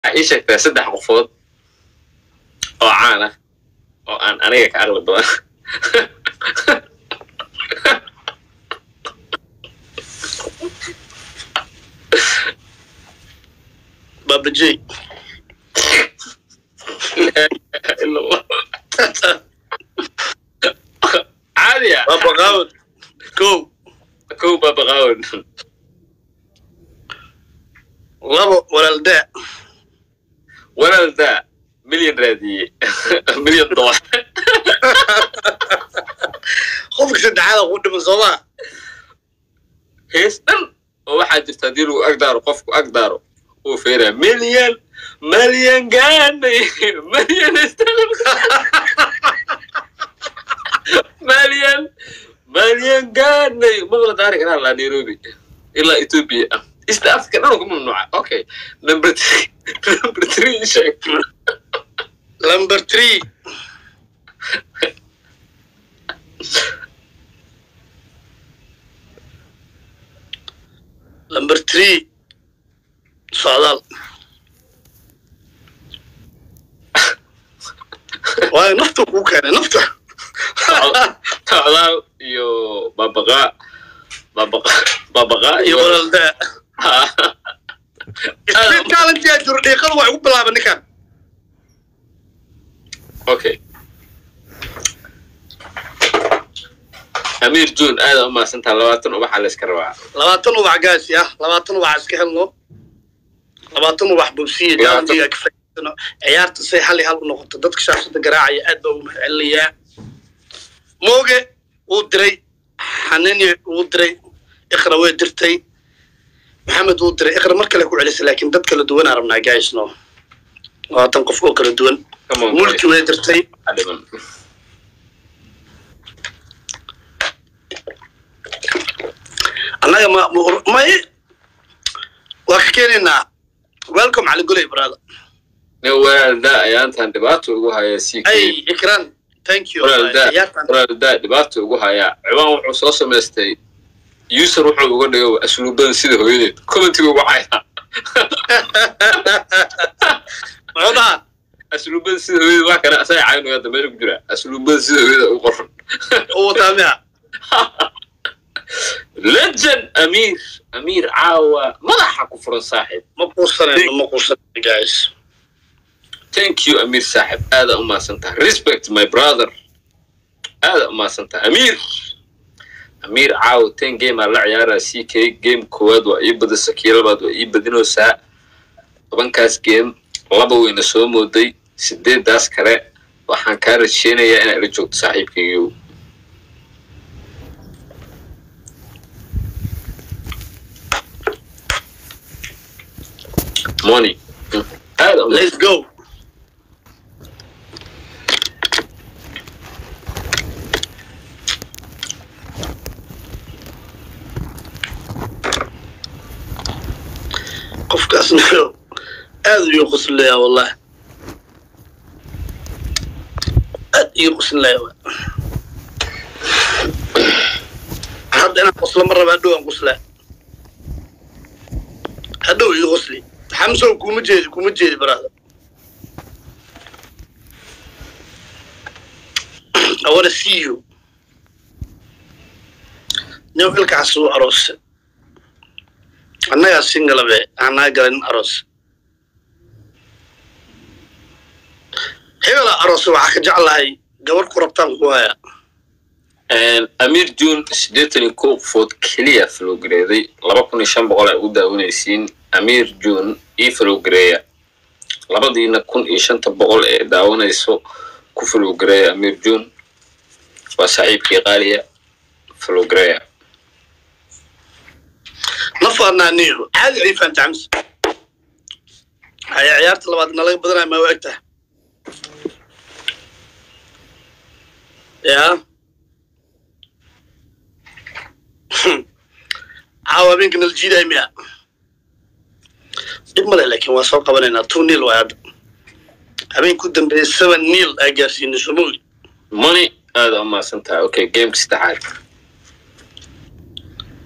waxaa ii sheegtaa saddex qofood oo caan ah oo aan aniga ka aqli badan baabajey caadiya baabaqaawad kow kow baabaqaawan labo walaaldaa walaaldaa milyan raadiye milyan dolar qofka saddexaada ku dhiman soomaa hees dhan oo waxaa jirta haddii lagu agdaaro qofku agdaaro uu feeraa milyan milyan gaanay milyan milyan milyan gaanay maqla daari karaa laa nairobi ilaa ethiopia ah east africa dhan ku mamnuuca okay number three number three sheeg number three number three socdaal waayo nafta kuu keenay nafta socdaal iyo babaqaa babaqa babaqaa iyo iyo walaaldaa street talentia jiro dhiiqada waa igu bilaaba ninkan okay amir june aada u mahadsantaa labaatan ubaxa la iska rabaa labaatan ubax gaasi ah labaatan ubax iska helno labaatan ubax bubsiya jaalantiga ka faa'iidaysano ciyaarta say hal iyo hal u noqoto dadka shaashada garaacaya aad baa ugu mahadcelinayaa mooge wuu diray xanani wuu diray iqra way dirtay maxamed wuu diray iqra mar kale ku celisay laakiin dad kala duwan aan rabnaa gaasno labaatan qof oo kala duwan Come on, mulki way dirtay Adiman. annaga ma ma- may waa ka keenaynaa welcome cali guley brother nin walaaldaa ayaantan dhibaato ugu hayaa c ay k ikran thank you walaaldaa ciyaartan walaaldaa dhibaato ugu hayaa cibaan wuxuu soo samaystay user wuxuu uga dhigay asluubadan sida hooyadeed commentiga ugu caya muxuu dhahaa asluubadan sida hooyadeed waa kana asaga caynuga hadda meesha ku jira asluubadan sida hooyada ugu qoran uu wataa miya legend amir amir caawa madaxa ku furan saaxiib ma quusanayno ma quusanayno guys thank you amir saaxib aada u mahadsantaha respect my brother aada u mahadsantaha amir amir caawa ten game aa la ciyaaraa c k game koowaad waa ii badisa kii labaad waa ii badinaysaa tobankaas game laba weyna soo mooday sideedaas kale waxaan kaa rajeynayaa inaad la joogto saaxiibkaygiiw money aada u let's go qofkaasna aad ayuu quslaya wallahi aad ayuu quslaya wa hadda inaan qoslo ma raba hadhow aan quslaa hadhow ii qosli xamsow kuma jeedi kuma jeedi baraada I wanna see you. Nin ilkaas uu aroose. Annagaa singalabe aanaa galin aroos. Hebela aroose waxaa ka jeclahay gabar ku rabtaan ku haya. amir june siddeetan iyo kow qofood keliya falowgareeday laba kun iyo shan boqol ay u daawanaysiin amir june io falowgareeya labadiina kun iyo shanta boqol ee daawanayso ku falowgareeya amir june waa saaxiibkii qaaliya falowgareeya Nafaanaa niyo caadi ay fahamta xamse. Haya ciyaarta labaad nalaga badanaya ma u egtahay. yaa caawa habeenka nala jiidaay miya dhib male laakiin waa soo qabanaynaa two nil waay hadda habeenku dambeeyey seven nil aa gaarsiinay somogi money aada u mahadsan tahay okay gameka saddexaad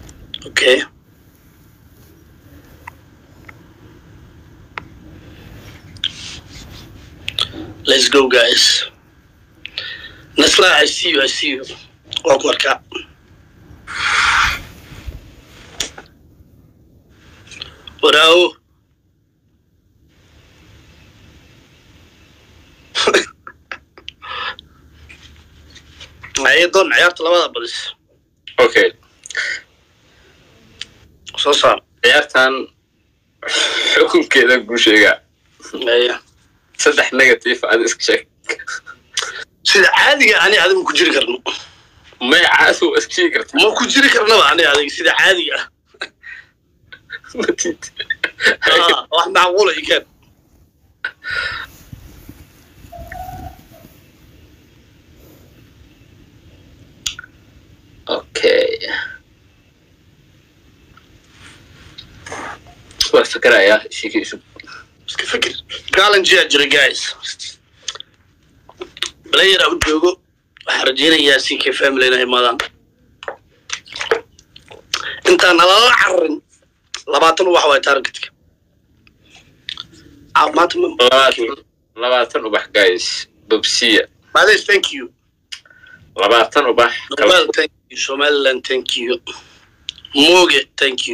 okay let's go guys nasla i see you i see you waa ku arkaa waraawo ayadoon ciyaarta labada badis okay soo saar ciyaartan xukunkeeda kuu sheegaa Aya. saddex negative aad iska sheeg sida caadiga ani adigu ku jiri karno may caasi waa iska sheegi kartaa ma ku jiri karnaba ani adiga sida caadiga ah matid Ah, wax macquula ikaan okay waa fikerayaa shiikiisu iska fikir galanjiyaa jira guys player u joogo waxaan rajaynayaa ck family inay imaadaan intaan nalala cararin labaatan wax waay targetka Ah, maanta ma- labaatan labaatan ubax guys babsiya Madesh, thank you labaatan ubax Noel, thank you somaliland thank you moge thank you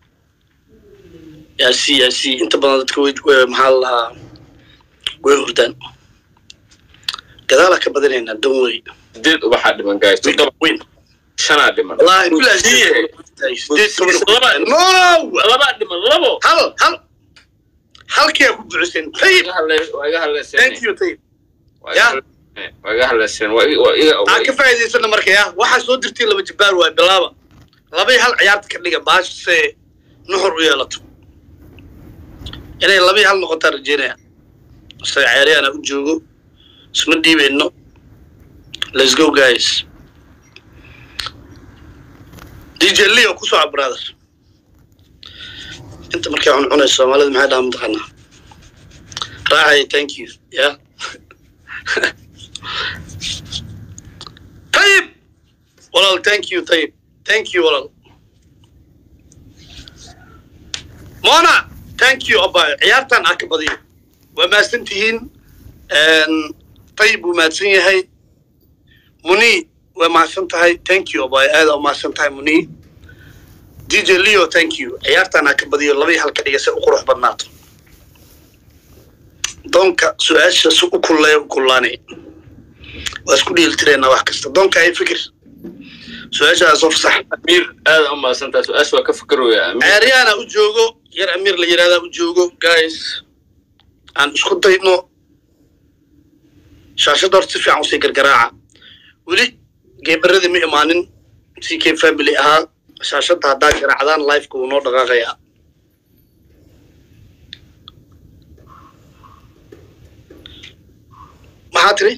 yaasi yaasi inta badan dadka way way- maxaa la lahaa way hurdaan gadaala ka badinaynaa don't worry sideed ubaxaa dhiman guys toddoba win shanaa dhiman wallahi bilaa Siye. sideed toban Laba- no labaa dhiman labo hal hal halkii ku duciseen Waa tayib iga hadle- waa iga hadleyseen thank you tayib waa iga Yeah. hadleyseen waa iga hadleyseen waa iga- waa iga waa aan ka iga- faa'iidaysana marka ya waxaa soo dirtay laba jabbaar waay bilaaba labay hal ciyaarta ka dhiga baash se nuxur u yeelato inay labii hal noqotaan rajeynaya se ciyaaryaana u joogo isma dhiibeyno let's go guys dj leo ku soco brother inta markay cuncunayso soomaalida maxay dhaha mataqaanaa raacaya thank you ya طيب والله thank you طيب thank you والله مونا thank you أبا عيارتان أكبضي وما سنتهين طيب وما سنهي مني وما سنتهي thank you أبا هذا وما سنتهي مني دي جي ليو thank you عيارتان أكبضي لبي هالكدية سأقروح بدناتو دونك سؤال سوء كله وكلاني waa isku dheelitiraynaa wax kasta doonka ay fikir su-aashaas of sax amiir aad u mahadsantahay su-aasha waa ka fikirooya amiir ciyaaryaana u joogo yar amiir la yidhahdaa u joogo guys aan isku dayno shaashadda horta si fiican usii gargaraaca weli geebaradii ma imaanin c k family ahaa shaashadda haddaa garaacdaan lifeka wuu noo dhaqaaqayaa maxaa tiri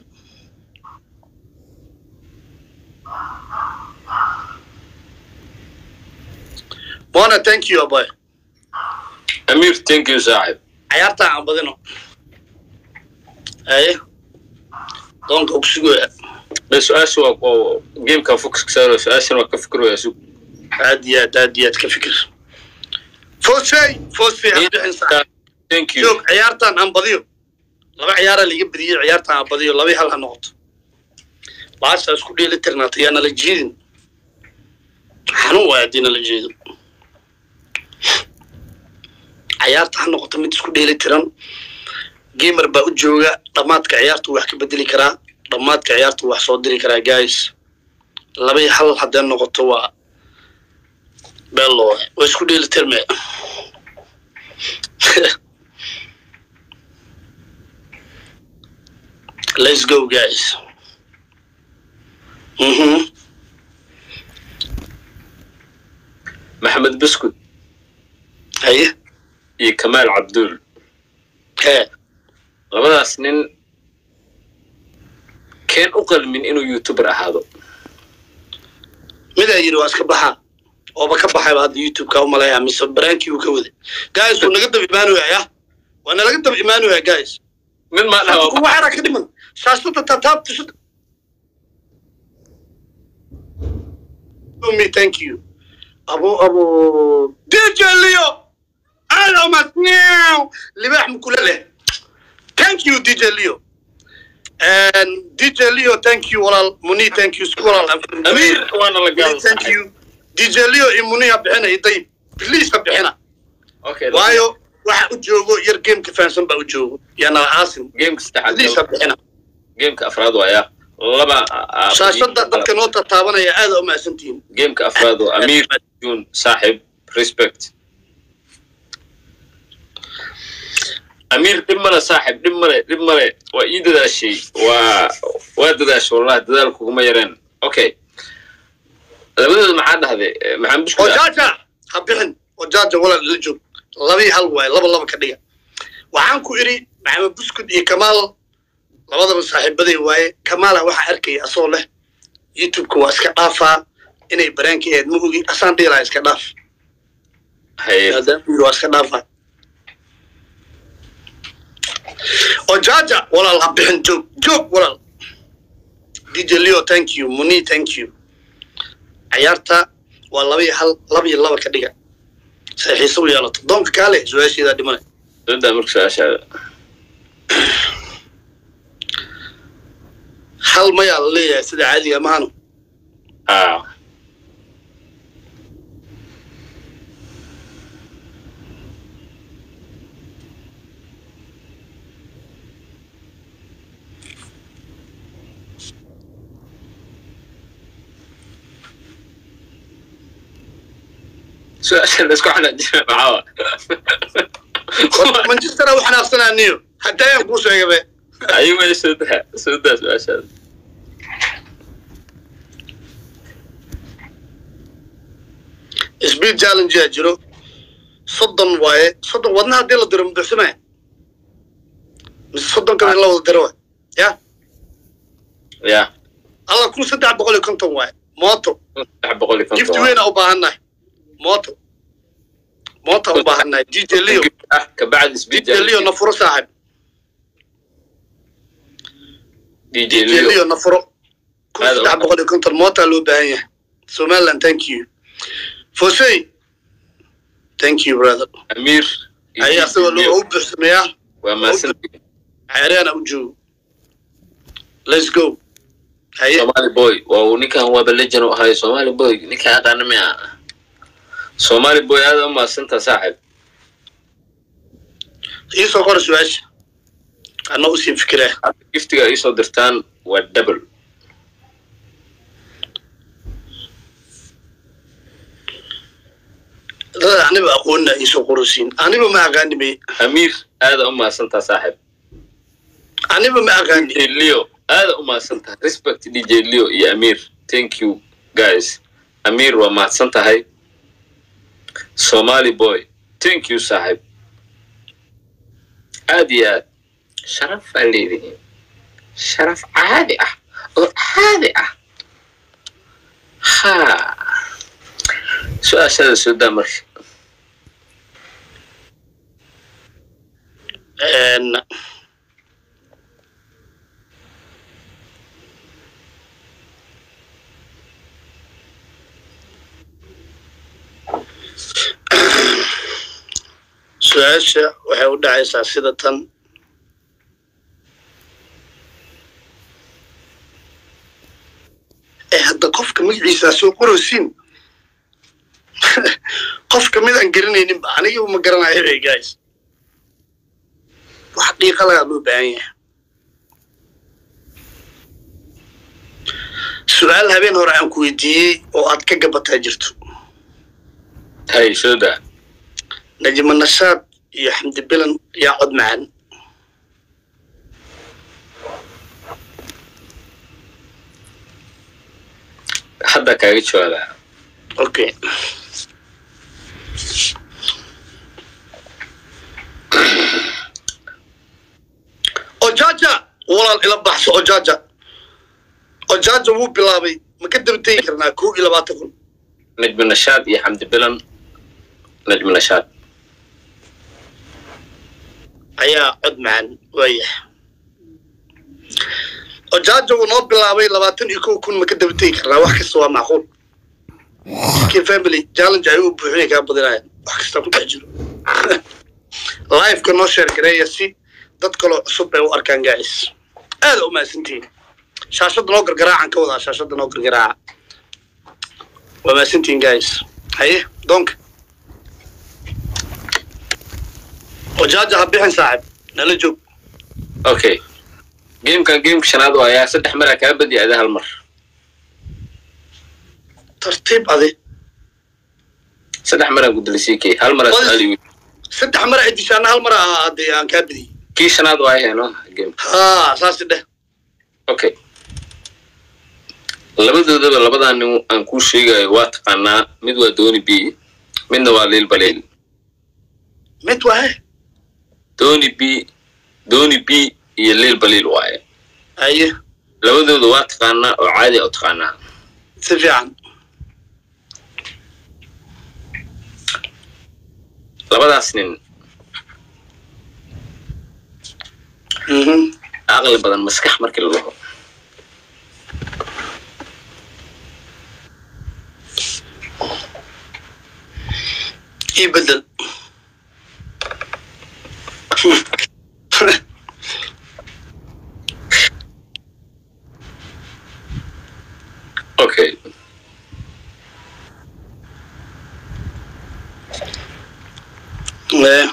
mona thank you aboy amiir thank you saaxib ciyaarta aan badino aye doonka ugu sugaya bas su-aasha waa oo gameka focus ka saaro su-aashana waa ka fikirooya sug aad iyo aad aad iyo aad ka fikir fosey fosey habdixin sax thank you joog ciyaartan aan badiyo laba ciyaara liga badiyey ciyaartan aan badiyo laba hal ha noqoto baasha isku dheeli tirnaata yaa nala jiidin xanuun waay haddii nala jeedo ciyaarta ha noqoto mid isku dheeli tiran gamer baa u jooga dhammaadka ciyaartu wax ka bedeli karaa dhammaadka ciyaartu wax soo diri karaa guys labai hal haddee noqoto waa bello waay. waa isku dheeli tirme let's go guys mhm maxamed buskud haye iyo kamaal cabduul hee labadaas nin keen u qalmin inuu youtuber ahaado midaa yidhi waa iska baxaa ooba ka baxayba hadda youtube-ka umalaya mise baraankii uu ka waday guys wuu naga daba imaanaya ya waa nalaga daba imaanaya guys mid maa dhaha kuwa xera ka dhiman shaashada tataabta shada me thank you abo abo dj leo alo masnew libaax mukula leh thank you dj leo dj leo thank you walaal muni thank you isku walaal amiir waana la Muni, thank you dj leo iyo muni ha bixina dayib please ha bixina okay waayo waxa u joogo yar gameka fahansan baa u joogo yana aasim gameka please ha saddexaad bixina gameka afraad waaya laba shaashada dadka noo tataabanaya aada u mahadsantihiin gameka afraad waa amiir jun saaxib respect amiir dhib male saaxib dhib male dhib male waa ii dadaashay waa waa dadaashay wallahi dadaal kuguma yareen okay labadooda maxaa dhahday maxaan bushku ojaaja ha bixin ojaaja walaal ila joog labii hal waaye laba laba ka dhiga waxaan ku idhi maxamed buskud iyo kamaal labadaba saaxiibaday waaye kamaala waxaa arkaya asoo leh youtubeka waa iska dhaafaa inay baraanka ahayd ma ogi asaan dhiilaa iska dhaaf haye maadaama uu yidhi waa iska dhaafaa ojaaja walaal ha bixin joog joog walaal dj leo thank you muni thank you cayaarta waa laba iyo hal laba iyo laba ka dhiga say xiise u yeelato doonka kaale su-aasheedaa dhimanay dada marka su-aashaada hal mayaa la leeyahay sida caadiga mahano ah su-aasha la isku xanaajina maxaa manchestera u xanaaqsanaaniyo haddayaan kuu sheegabe ayuu way soo daa soo daa su-aashaada speed challenge aa jiro soddon waaye soddon wadna haddii la diro mubuxsamaya mise soddon kale in la wada diro waay ya ya alla kun saddex boqol iyo konton waaye mooto saddex boqol iyo gift konton weyna u baahannahay mooto moota u baahannahay dj leo ah kabacdi speed dj leo na furo saaxib dj dj leo leo na furo kun Aad u saddex boqol iyo konton mootaa loo baahan yahay somaliland thank you fosey thank you brother amiir iyo ayaa DJ asagoo Leo. loo u buuxsameeyaa waa mahadsantihiin xeereana u joogo let's go haye somali boy waa uu ninkan waaba legend u ahay somali boy ninkan aqaana miya somali boy aada u mahadsantaa saaxib iisoo qora su-aasha ana usii fikiraa giftiga ay soo dirtaan waa double dada aniba aqoonina iisoo qorosiin aniba ma aqaanime amiir aada u mahadsantaa saaxib aniba ma aqaani dj leo aada u mahadsantahay respect dj leo iyo amiir thank you guys amiir waa mahadsan tahay somali boy thank you saaxib aad iyo aad sharaf aa leedihiin sharaf caadi ah oo caadi ah ha su-aashada soo daa marka Een, su-aasha waxay u dhacaysaa sida tan ee hadda qofka magaciisaa soo qorosiin qofka mid aan garanayninba aniga ma garanayo hey guys wax dhiiqa lagaa loo baahan yahay su-aal habeen hore aan ku weydiiyey oo aad ka gabataa jirto hay soo daa najma nashaad iyo xamdi bilan yaa cod macaan hadda kaaga jawaabaa okay ojaja walaal ila baxso ojaja ojaja wuu bilaabay ma ka daba tegi karnaa kow iyo labaatan kun najmi nashaad iyo xamdi bilan najmi nashaad ayaa cod macaan waayahay ojaja wuu noo bilaabay labaatan iyo kow kun ma ka daba tegi karnaa wax kasta waa macquul kii family challenge ay u buuxinay kaa badinayaan wax kasta ku dhex jiro liveka noo sheer gareeya si dad kaloo cusub ay u arkaan gacis aada u mahadsantihiin shaashadda noo gargaraacan ka wadaa shaashadda noo gargaraaca waa mahadsantihiin guys haye doonka wajaaja ha bixin saaxib nala joog okay gamekan gameka shanaad oo ayaa saddex maraa kaa badiya ada hal mar tartiib adi saddex maraa gudalisii kay hal maraa Qoys. su-aal igu saddex mara ay dishaana hal mara ah haddii aan kaa badiyey kii shanaad waa heeno game haa saasi dheh okay labadoodaba labadaa nin aan kuu sheegayo waa taqaanaa mid waa doni b midna waa liil baleel mid wahe doni b doni b iyo liil baliil waaye haye labadooda waa taqaanaa oo caadi a u taqaanaa si fiican labadaas nin Mhm. aqli badan maskax markii la dhaho ii bedel okay Eh.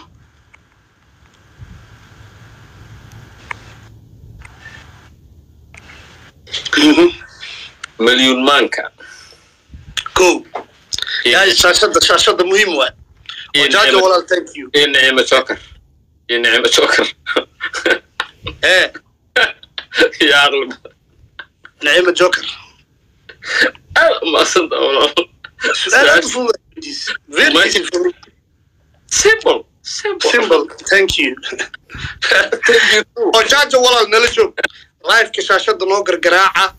Mhm. malyuun maanka Go. Guys, shaashada shaashada muhiim waay iyo wajaaja Nicmo- walaal thank you iyo nicimo joker iyo nicimo joker eh iyo aqli badan naciima joker aad umaasanta walaal su-aal aad u fudud very Muhiim. easy for me. simple simple simple thank you Thank you too. wajaaja walaal nala joog liveka shaashada noo gargaraaca